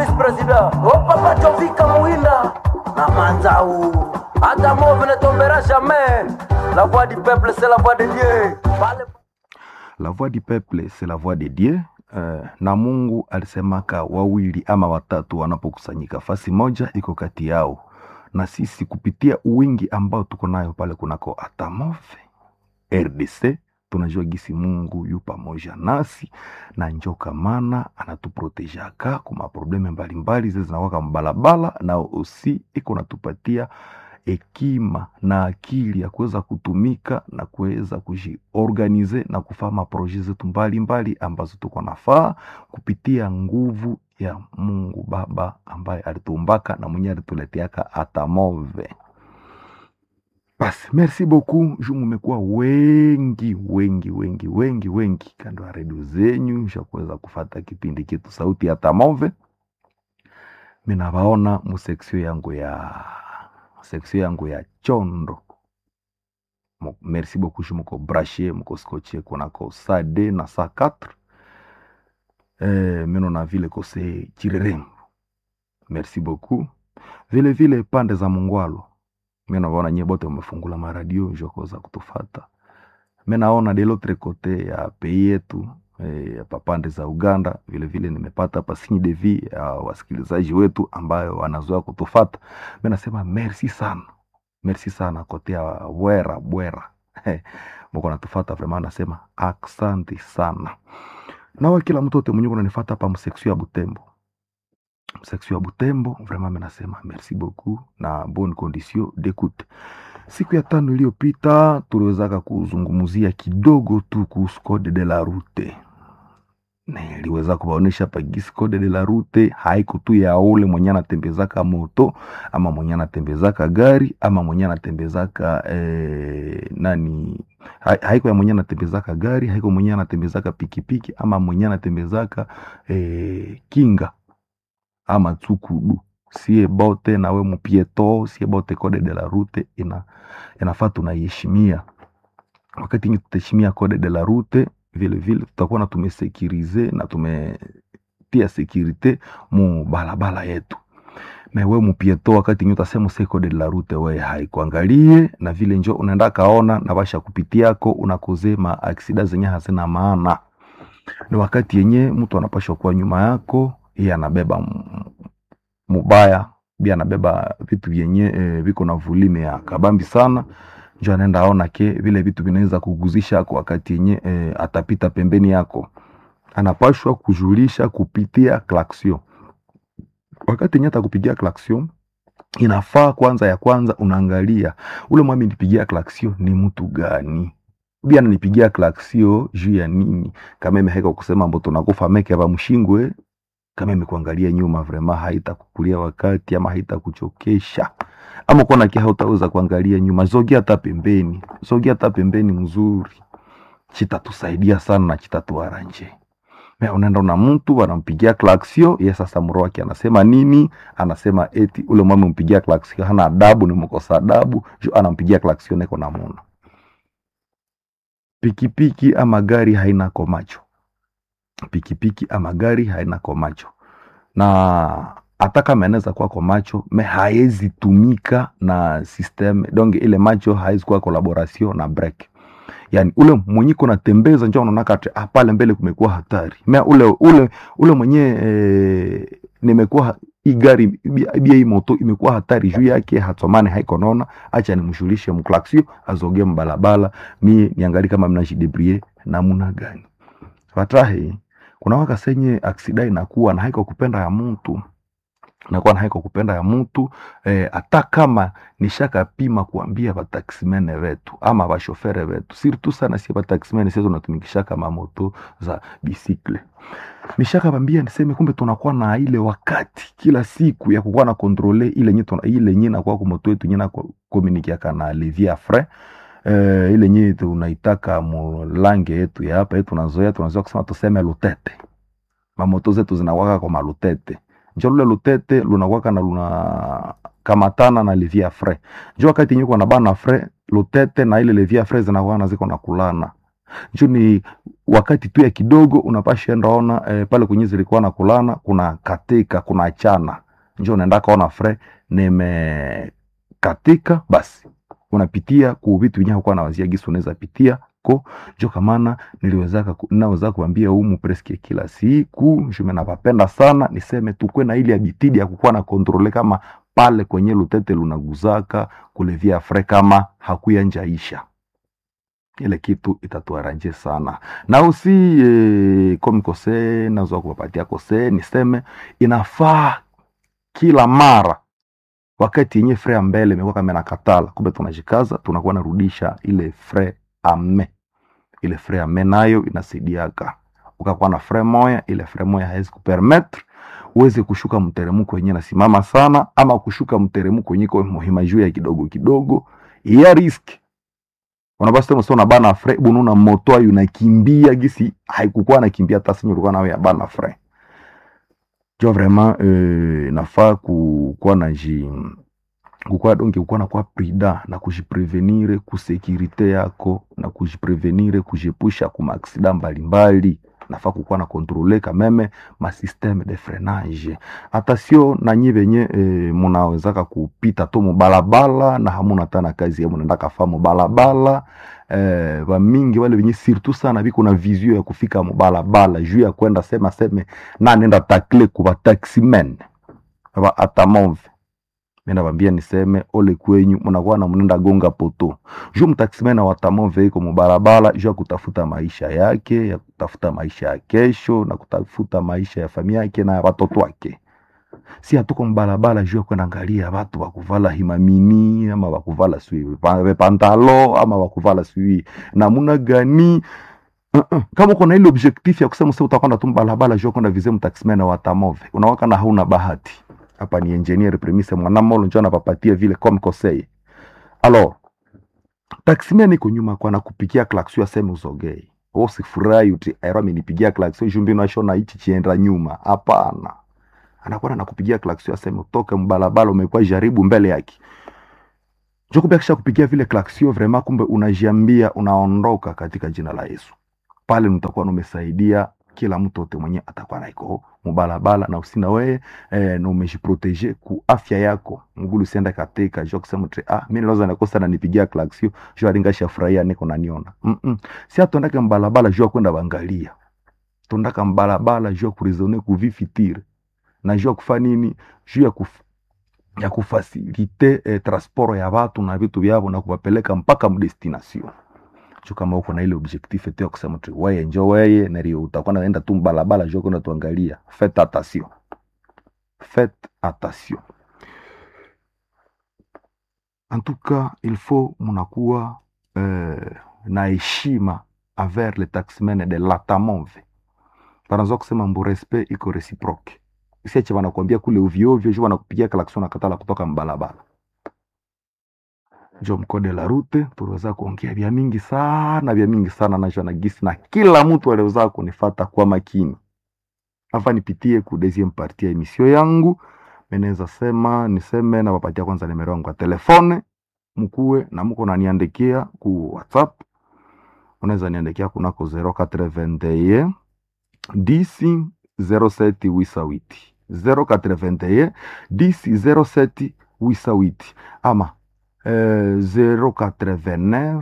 vice president opapa jovika muinda na manzau hata move ne tombera jamais la voix du peuple c'est la voix de dieu Pale- La voix du peuple c'est la voix de Dieu. Uh, na Mungu alisemaka wawili ama watatu wanapokusanyika fasi moja iko kati yao, na sisi kupitia uwingi ambao tuko nayo pale kunako Atamove RDC tunajua gisi Mungu yu pamoja nasi na njoka mana anatuprotejaka kuma probleme mbalimbali zile zinawaka mbalabala, na osi iko natupatia hekima na akili ya kuweza kutumika na kuweza kujiorganize na kufanya maproje zetu mbalimbali ambazo tuko nafaa kupitia nguvu ya Mungu Baba ambaye alituumbaka na mwenye alituleteaka atamove. Basi, merci beaucoup ju mumekuwa wengi wengi wengi wengi wengi kando ya redio zenyu sha kuweza kufata kipindi kitu sauti ya Tamove. Minawaona museksio yangu ya seksio yangu ya chondo Mo- merci beaucoup ju muko brashe muko skoche kunako saa d na saa 4 eh, mino na vile kose chirerembo merci beaucoup vile vile pande za mungwalo mi naona nyie bote umefungula maradio jokoza kutufata mi naona de l'autre kote ya pei yetu eh, ya papande za uganda vile vile nimepata hapa signe de vie ya wasikilizaji wetu ambayo wanazoea kutufata mi nasema merci sana merci sana kote ya bwera bwera mko natufata vrema nasema asante sana nawe kila mtu ote mwenye kunanifata hapa mseksio ya butembo section ya Butembo, vraiment mimi nasema merci beaucoup na bonne condition d'écoute. Siku ya tano iliyopita tuliwezaka kuzungumzia kidogo tu kuhusu code de la route. Niliweza kuwaonesha hapa gisi code de la route haiko tu ya ule mwenye anatembezaka moto ama mwenye anatembezaka gari ama mwenye anatembezaka eh, nani ha- haiko ya mwenye anatembezaka gari, haiko mwenye anatembezaka pikipiki ama mwenye anatembezaka eh, kinga ama tsukudu sie bote nawe mupieto sie bote code de la route ina inafaa tunaiheshimia wakati yenye tutaheshimia code de la route vile vile tutakuwa na tumesekirize na tumetia sekirite mu balabala yetu me we mupieto wakati yenye utasema se code de la route we haikuangalie na vile njo unaenda kaona na basha kupitiako unakoze ma aksida zenye hazina maana ni wakati yenye mtu anapashwa kuwa nyuma yako iye anabeba m- mubaya bi anabeba vitu vyenye eh, viko na vulime ya kabambi sana njo anaenda aona ke vile vitu vinaweza kuguzisha kwa wakati yenye eh, atapita pembeni yako anapashwa kujulisha kupitia klaksion wakati yenye atakupigia klaksion inafaa kwanza ya kwanza unaangalia ule mwami nipigia klaksion ni mtu gani bi ananipigia klaksion juu ya nini kama imeheka kusema mbo tunakufa meke ava mshingwe kama imekuangalia nyuma vrema haitakukulia wakati ama haitakuchokesha ama kuona kia hautaweza kuangalia nyuma zogia hata pembeni zogia hata pembeni mzuri chitatusaidia sana na chitatuaranje Me unaenda na mtu anampigia klaksio ye sasa mro wake anasema nini anasema eti ule mwame mpigia klaksio hana adabu ni mkosa adabu ju anampigia klaksio neko na muna pikipiki ama gari haina komacho pikipiki ama gari haina komacho na hata kama inaweza kuwa kwa macho me haezi tumika na system donc ile macho haezi kuwa collaboration na brake yani ule mwenye kuna tembeza njo unaonaka ati ah, pale mbele kumekuwa hatari me ule ule ule mwenye eh, nimekuwa ha- hii gari bia bia hii moto imekuwa hatari juu yake hatomane haiko naona acha nimshulishe mklaksio azoge mbalabala mie niangali kama mnajidebrie namuna gani fatahi kuna waka senye aksida inakuwa na haiko kupenda ya mtu nakuwa na haiko kupenda ya mtu eh, hata kama nishakapima kuambia vataksimene vetu ama vashofere vetu sirtu sana sie vataksimene sie tunatumikishaka mamoto za bisikle nishakavambia niseme kumbe tunakuwa na ile wakati kila siku ya kukuwa na kontrole ile nye tuna- ile nye nakuwa kumoto yetu nye na komunikiaka na levia frais eh, ile nye tunaitaka mulange yetu ya hapa yetu nazoea tunazoea kusema tuseme lutete mamoto zetu zinawaka kwa malutete njo lule lutete lunakwaka na luna kamatana na levia frais njo wakati yenye kuwa na bana frais lutete na ile levia frais zinakuwa na ziko na kulana njo ni wakati tu ya kidogo unapasha enda ona eh, pale kwenye zilikuwa na kulana kuna katika kuna achana njo unaenda kaona fre nimekatika basi unapitia ku vitu vinyaho kwa nawazia gisi unaweza pitia ko njo kamana niliwezaka ku- naweza kuambia umu preske kila siku njume napapenda sana niseme tukwe na ile abitidi ya kukuwa na kontrole kama pale kwenye lutete lunaguzaka kulevia fre kama hakuya njaisha ile kitu itatuaranje sana na usi e, komi kose nazoa kuwapatia kose niseme inafaa kila mara wakati yenye fre ya mbele imekuwa kama nakatala kumbe tunajikaza tunakuwa narudisha ile fre ame ile fre ame nayo inasaidiaka ukakuwa na fre moya ile fre moya hawezi kupermetre uweze kushuka mteremko wenyewe nasimama sana ama kushuka mteremko wenyewe kwa muhima juu ya kidogo kidogo ya riski unabasi tena sio bana fre bununa moto ayo nakimbia gisi haikukuwa nakimbia hata simi ulikuwa nawe ya bana fre jo vraiment euh, nafaa kukuwa na ji kukuwa donge kukuwa na kwa prida na kujiprevenire kusekirite yako na kujiprevenire kujepusha ku maaksida mbalimbali nafaa kukuwa na kontrole kameme masysteme de freinage hata sio nanyi venye e, munawezaka kupita tu mubalabala na hamuna tana kazi ya munaenda kafa mubalabala eh, vamingi wale venye surtout sana viko na visio ya kufika mubalabala juu ya kwenda sema seme nanenda takle kuva taximen va atamove minavambia niseme ole kwenyu munakuwa na mnenda gonga poto juu mtaksimena watamove iko mubarabara juu ya kutafuta maisha yake ya kutafuta maisha ya kesho na kutafuta maisha ya familia yake na ya watoto wake si hatuko mbarabara juu ya kwenda angalia watu wakuvala himamini ama wakuvala sui pantalo ama wakuvala sui namuna gani Uh-uh. kama uko na ile objectif ya kusema sasa utakwenda tu mbalabala juu ya kwenda vize mtaximena watamove unawaka na hauna bahati hapa ni engineer premise mwanamolo njo anapapatia vile comme conseil alors taximen iko nyuma kwa nakupigia klaxio aseme uzogei usifurahi uti aero amenipigia klaxio jumbi nashona hichi chienda nyuma hapana anakuwa nakupigia klaxio aseme utoke mbalabala umekuwa jaribu mbele yake njo kumbe akisha kupigia vile klaxio vraiment kumbe unajiambia unaondoka katika jina la Yesu pale mtakuwa numesaidia kila mtu ote mwenye atakuwa naiko mubalabala na usina weye eh, na umejiprotege ku afya yako ngulu sienda katika jo kusema tre ah mimi naweza nakosa na nipigia klaxio jo alingasha furahia niko naniona mm -mm. si atondaka mbalabala jo kwenda bangalia tondaka mbalabala jo kurizone kuvifitire na jo kufa nini juu ya kuf ya kufasilite eh, transport ya watu na vitu vyavo na kuwapeleka mpaka mdestination jo kama uko na ile objectif tu ya kusema tu weye njo weye nario utakuwa naenda tu mbalabala jo kwenda tuangalia faites attention faites attention en tout cas il faut munakuwa eh, na heshima envers le taxmen de latamove panaza kusema mbu respect iko reciproque isiache wanakuambia kule ovyoovyo ju wanakupigia kalakson nakatala kutoka mbalabala njo mkode la rute tuliweza kuongea vya mingi sana vya mingi sana najo na gisi na kila mtu aliweza kunifata kwa makini afa nipitie ku deuxième partie ya emission yangu meneza sema niseme na wapatia kwanza nimero yangu ya telefone mkuwe na mko naniandikia ku whatsapp unaweza niandikia kunako 081 10 07 wisawiti 081 10 07 wisawiti ama euh, 089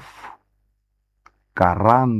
40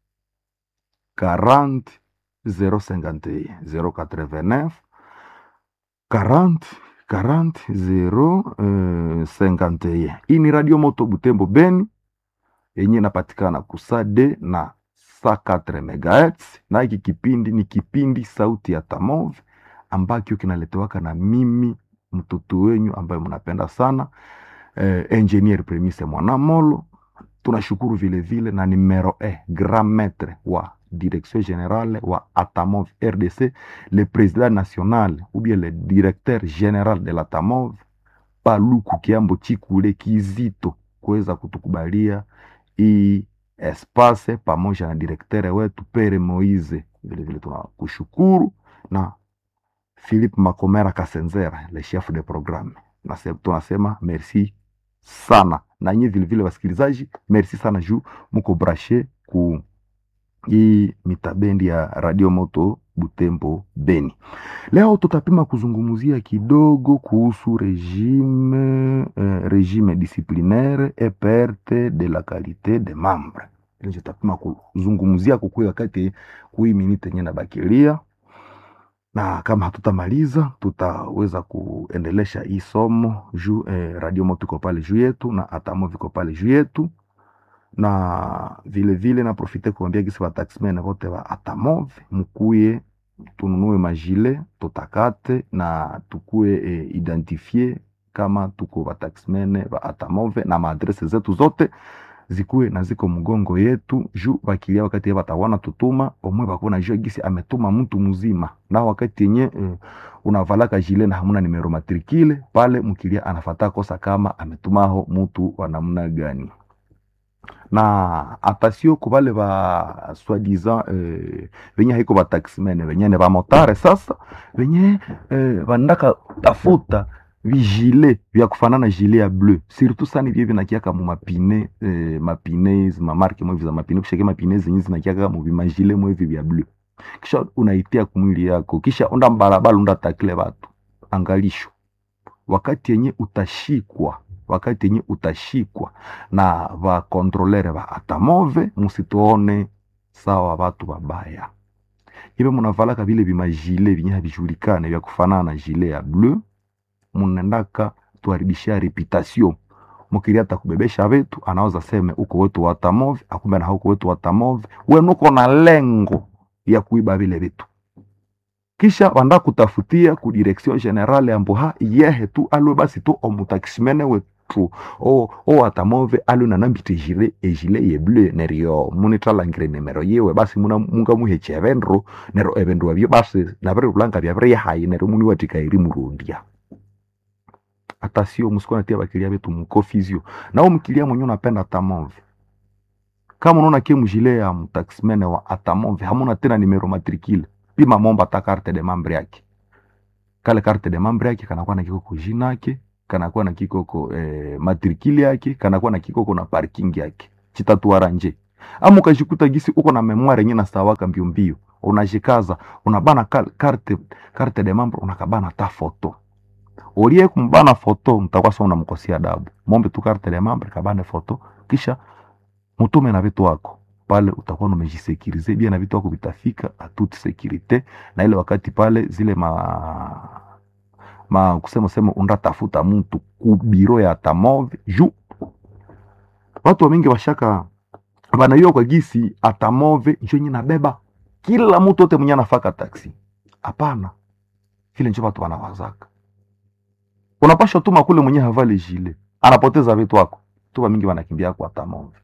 40 051 089 40 40 0 euh, 51 hii ni radio moto butembo beni yenye inapatikana kusade na saa 4 megahertz na hiki kipindi ni kipindi sauti ya tamov ambacho kinaletewaka na mimi mtoto wenyu ambaye mnapenda sana eh, engineer premise mwanamolo tunashukuru vile vile na numero e grand maître wa direction générale wa atamov rdc le président national ou bien le directeur général de l'atamov paluku kiambo chikule kizito kuweza kutukubalia hii espace pamoja na direktere wetu Pere Moise, vile vile tunakushukuru na Philippe Makomera Kasenzera, le chef de programme. Nase- Tunasema merci sana na nyinyi vile vile wasikilizaji, merci sana juu muko brashe ku hii mitabendi ya Radio Moto Butembo Beni. Leo tutapima kuzungumzia kidogo kuhusu regime, eh, regime disciplinaire et perte de la qualité des membres. Ile tutapima kuzungumzia kukui wakati kui minute yenye nabakilia, na kama hatutamaliza tutaweza kuendelesha hii somo juu eh, Radio Moto iko pale juu yetu na Atamo viko pale juu yetu na vile vile na profite kuambia gisi bataximene vote ba Atamove mukuye tununue majile tutakate na tukue e, identifie kama tuko bataximene ba Atamove na maadrese zetu zote zikuwe na ziko mgongo yetu juu bakilia wakati batawana tutuma omwe bakuna jua gisi ametuma mtu mzima na wakati yenye e, unavalaka jile na hamuna nimero matrikile pale mkilia anafata kosa kama ametumaho mtu wa namna gani na atasio kubale ba soi-disant eh, venye haiko ba taximene venye ne ba motare sasa venye eh, bandaka tafuta vigile vya kufanana gilet ya bleu surtout sana vye vinakiaka mu mapine eh, mapine ma marque mwe za mapine kushike mapine zenye zinakiaka mu vimagile mwe vya bleu kisha unaitia kumwili yako kisha unda barabara unda takile watu angalisho wakati yenye utashikwa wakati yenye utashikwa na vakontrolere va atamove musituone sawa vatu vabaya ive munavalaka vile vimajile vinye havijulikane vya kufanana na jile ya bleu munendaka tuharibishia reputation mukili hata kubebesha vetu anaweza seme uko wetu wa atamove akumbe na hauko wetu wa atamove wenuko na lengo ya kuiba vile vitu kisha wanda kutafutia ku direction generale ya mboha yehe tu alwe basi tu omutakisimene wetu o o atamove alwe na nambite jile ejile ye bleu nerio munitralangire nemero yewe basi muna munga muheche evendro nero evendro avyo basi navere ulanga vya vere hayi nero muni watika iri murundia hata sio musikona tia bakilia betu mukofizio nao mkilia mwenye unapenda atamove kama unaona kie mjile ya mutaximene wa atamove hamuna tena nimero matrikile pima momba ta carte de membre yake kale carte de membre yake kanakuwa na kikoko jina yake kanakuwa na kikoko eh, matrikili yake kanakuwa na kikoko na parking yake chitatuara nje ama ukajikuta gisi uko na memoire yenye nastawaka mbio mbio unajikaza unabana kal- carte carte de membre unakabana ta foto ulie kumbana foto mtakuwa sasa unamkosea adabu mombe tu carte de membre kabane foto kisha mutume na vitu wako pale utakuwa umejisekirize bia na vitu wako vitafika a toute securite na ile wakati pale zile ma ma kusema sema undatafuta mtu ku biro ya atamove ju watu wa mingi washaka banaiwa kwa gisi atamove njo yenye nabeba kila mtu wote mwenye anafaka taksi hapana vile njo watu wanawazaka unapasha tuma kule mwenye havale jile anapoteza vitu wako tuba mingi wanakimbia kwa atamove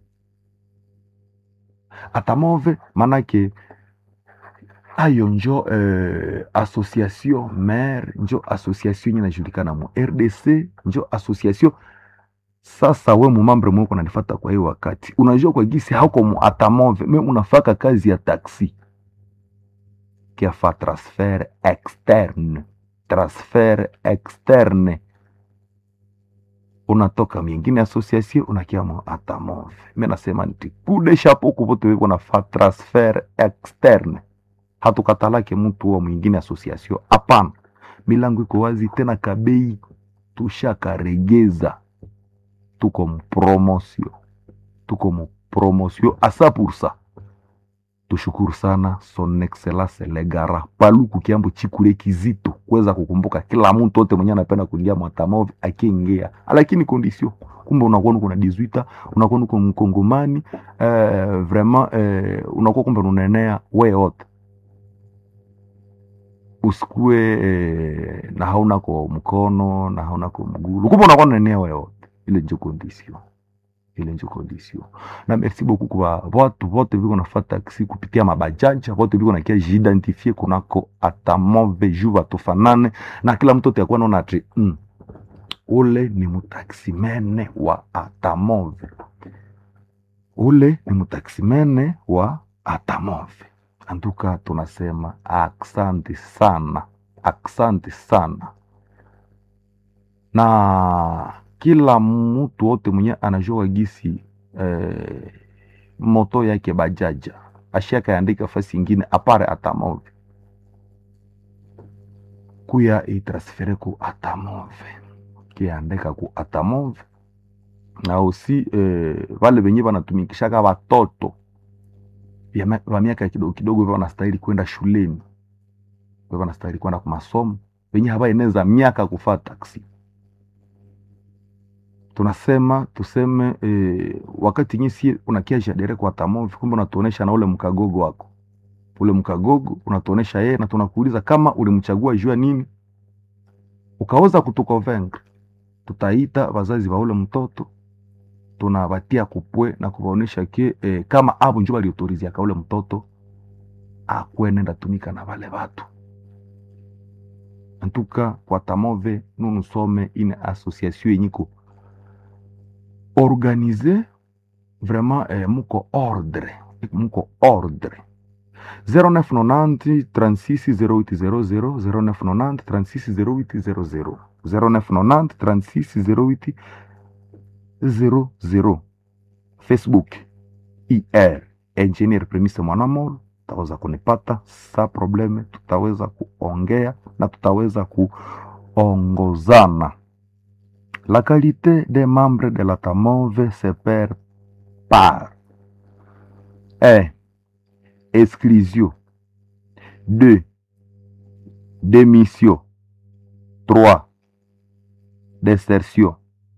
atamove manake ayo njo eh, association mare njo association yenye najulikana mu rdc njo association sasa we mumambre mweko nanifata kwa hiyo wakati unajua kwa gisi hauko mu atamove me unafaka kazi ya taxi kiafa transfer externe transfer externe unatoka mingine association unakia mu atamove mi nasema nti kude shapo kuvote weko nafa transfer externe hatukatalake mtu wa mwingine association hapana milango iko wazi tena kabei tushakaregeza tuko mpromosio tuko mupromosio asa pursa tushukuru sana son excellence legara paluku kiambo chikule kizito kuweza kukumbuka kila mtu wote mwenye anapenda kuingia mwatamove akiingia lakini kondisio kumbe unakuwa uko na 18 unakuwa uko mkongomani eh, vraiment eh, unakuwa kumbe unaenea we wote usikue eh, na haunako mkono na haunako mgulu kumbe unakuwa unaenea we wote ile njo kondisio ile njo kondisio na merci beaucoup kwa watu vote viko nafata taxi kupitia mabajanja vote viko nakia jiidentifie kunako atamove ju watufanane na kila mtu atakuwa naona ati mm, ule ni mtaksimene wa atamove ule ni mtaksimene wa atamove anduka tunasema aksanti sana aksanti sana na kila mtu wote mwenye anajua gisi eh, moto yake bajaja ashakaandika fasi ingine apare atamove kuya itransfere ku atamove kiandika ku atamove na osi eh, vale venye vanatumikishaka watoto vya ma- wa miaka kidogo kidogo hivyo wanastahili kwenda shuleni hivyo wanastahili kwenda kwa masomo venye havaeneza miaka kufaa taksi tunasema tuseme eh, wakati nye sie unakiasha dere kwa tamovi kumbe unatuonesha na ule mkagogo wako ule mkagogo unatuonesha yeye na tunakuuliza kama ulimchagua jua nini ukaweza kutukonvaincre tutaita wazazi wa ule mtoto tunawatia kupwe na kuwaonesha ke eh, kama avo njo waliotoriziaka ule mtoto akwenenda tumika na vale vatu antuka kwa tamove nunusome ine association yenyiko organize vraiment eh, muko ordre muko ordre 0990 36 0800 0990 36 0800 0990 36 08 00 facebook ir engineer premise mwanamolo tutaweza kunipata sa probleme tutaweza kuongea na tutaweza kuongozana la qualité des membres de la tamove se perd par un exclusion 2 démission 3 desertion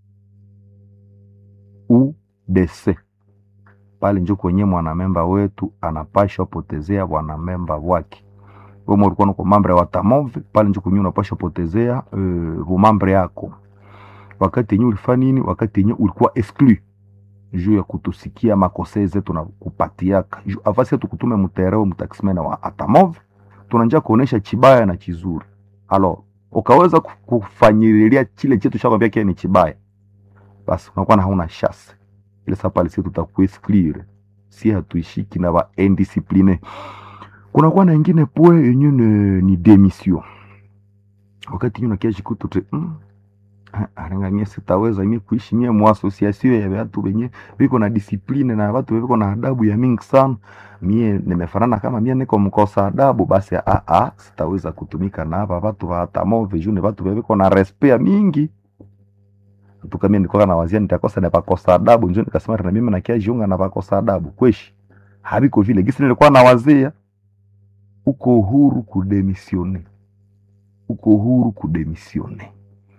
ou décès pale njo kwenye mwanamemba wetu anapashwa potezea wanamemba wake wewe ulikuwa uko mambre wa tamove pale njo kwenye unapashwa potezea uh, vumambre yako wakati yenye ulifanya nini wakati yenye ulikuwa exclu juu ya kutusikia makose zetu na kupatiaka juu avasi tukutume mtereo mtaximena wa atamove tunanja kuonesha chibaya na chizuri alo ukaweza ku- kufanyililia chile chetu shakwambia kia ni chibaya basi unakuwa na hauna shase ile saa pale si tutakuexclure si hatuishiki na ba indiscipline kunakuwa na ingine pwe yenye ni, ni demission wakati yenye unakia jikutu te mm, ah, arenga mie sitaweza mie kuishi mie mu association ya watu wenye viko na discipline na watu viko na adabu ya mingi sana mie nimefanana kama mie niko mkosa adabu basi a a sitaweza kutumika na hapa watu wa tamove juu ni watu viko na respect ya mingi tuka mie nilikuwa na wazia nitakosa na pakosa adabu njo nikasema na mimi nakia jiunga na pakosa adabu kweshi habiko vile gisi nilikuwa na wazia uko huru kudemisione uko huru kudemisione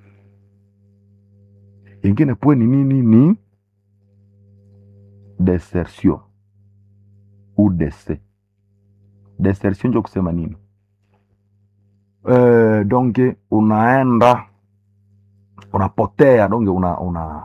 ingine pwe ni nini ni desertion ou dese desertion njo kusema nini uh, donge unaenda unapotea donge una, una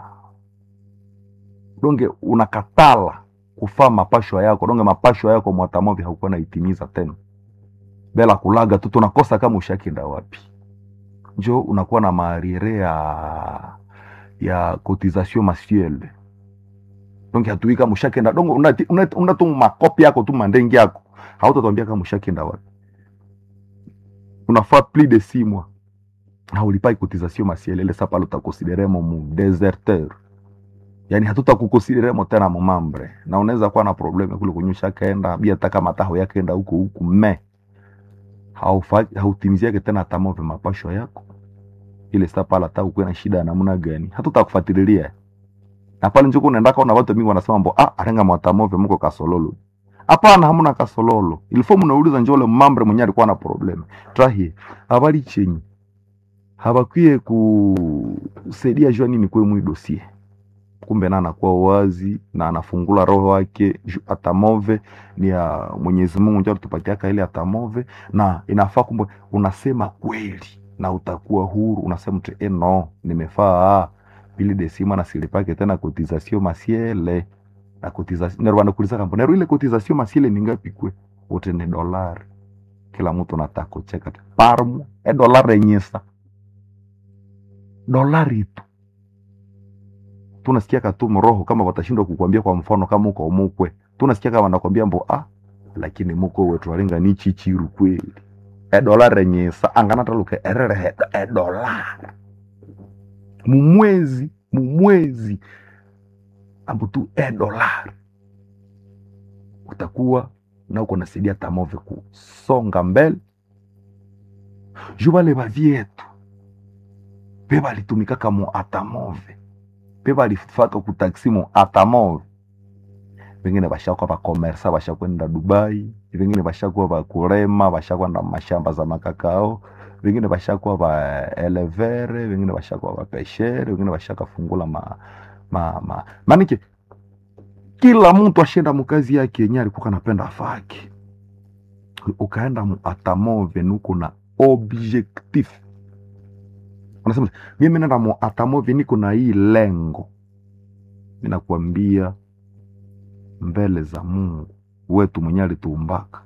donge unakatala kufaa mapashwa yako donge mapashwa yako mwatamovi haukuwa naitimiza tena bela kulaga tu tunakosa kama ushakinda wapi njo unakuwa na maariere ya ya cotisation mensuelle donc hatui kama ushakenda donc unati- unati- una tu makopi yako tu mandengi yako hautatwambia kama ushakenda wapi unafaa plus de six mois haulipai cotisation mensuelle ile sapa utakonsideremo mu deserteur yani hatutakukonsideremo tena mumambre na unaweza kuwa na probleme kule kwenye ushakaenda bia hata kama taho yakenda huko huku me haufa- hautimiziake tena tamove mapasho yako ile saa pala hata ukuwe na shida ya namna gani hatutakufuatilia na pale njuku unaenda kaona watu mingi wanasema mbo ah arenga mwatamove mko kasololo hapana hamuna kasololo ilifo mnauliza njole mambre mwenye alikuwa na problem trahi habari chenyi habakwie kusaidia jua nini kwe mwi dosie kumbe na anakuwa wazi na anafungula roho wake ju- atamove ni ya Mwenyezi Mungu ndio alitupatia ile atamove na inafaa kumbe unasema kweli na utakuwa huru unasema tu eh no nimefaa pili desima na silipake tena cotisation masiele na cotisation nero wanakuuliza kampo nero ile cotisation masiele ni ngapi kwe wote ni dolari kila mtu anataka kucheka tu. parmo e dolari yenyesa dolari tu tunasikia katumu roho kama watashindwa kukwambia kwa mfano kama uko mukwe tunasikia kama wanakwambia mbo ah lakini muko wetu alinga ni chichiru kweli e dolari yenyesa angana taluke erere he e dolari mumwezi mumwezi ambo tu e dolari utakuwa na uko nasaidia tamove kusonga mbele juu bale bavyetu pe balitumikaka mu atamove pe balifaka kutaksi mu atamove vengine bashakuwa bakomersa bashakwenda dubai vengine bashakuwa bakurema bashakwenda mashamba za makakao vengine bashakuwa baelevere vengine bashakuwa bapeshere vengine bashakafungula ma, ma, ma. manike kila mtu ashenda mukazi yake yenye alikuwa kanapenda afake ukaenda mu atamove nuko na objectif unasema mimi nenda mu atamove niko na hii lengo ninakwambia mbele za mungu wetu mwenye alituumbaka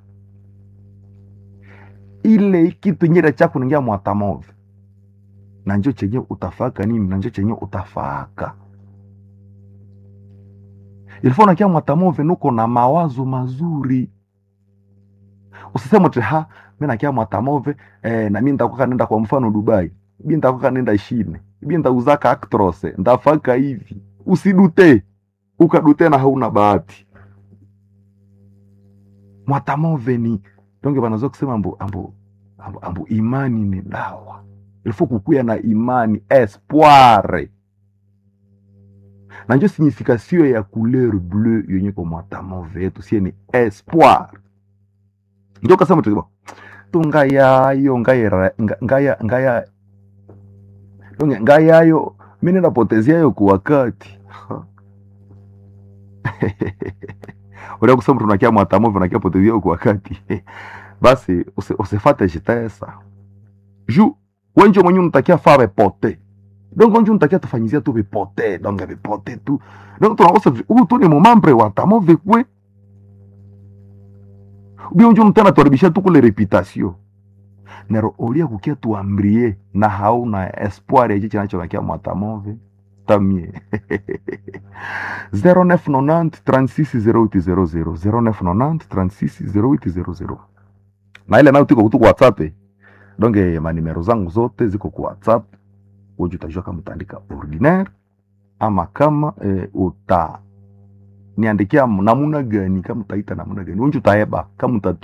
ile kitu nyere chako ningia mu atamove na njo chenye utafaka nini na njo chenye utafaka ilifo unakia mwatamove nuko na mawazo mazuri usiseme ti ha mi nakia mwatamove eh, na mi ntakuka nenda kwa mfano dubai bi ntakuka nenda shine bi ntauzaka actrose ntafaka hivi usidute ukadute na hauna bahati mwatamove ni donge banazoa kusema ambu, ambu, ambu, ambu imani ni dawa ilifo kukuya na imani espoire na njo signification ya couleur bleu yenye ko mwatamove yetu sie ni espoir njo kasema tukiba tu ngayayo ngayera nga- ngaya ngaya donge ngayayo mimi napoteziayo kwa wakati ulia kusema tunakia mwatamove nakia poteziayo kwa wakati basi usi- usifate jitesa ju wenjo mwenye unatakia fa bepote donc onjo unatakia tufanyizia tu bepote donc bepote tu donc tunakosa huu tu ni mumambre wa tamove kwe ubia onjo mtana tuharibisha tu kule reputation nero olia kukia tuambrie na hauna espoir ya chichi nachonakia mwatamove tamie 0990 36 0800 0990 36 0800 na ile nayo tiko kutu kwa whatsapp eh. donge manimero zangu zote ziko kwa whatsapp uju utajua kama utaandika ordinaire ama kama e, uta niandikia namuna gani kama utaita namuna gani unju utaeba kama utatu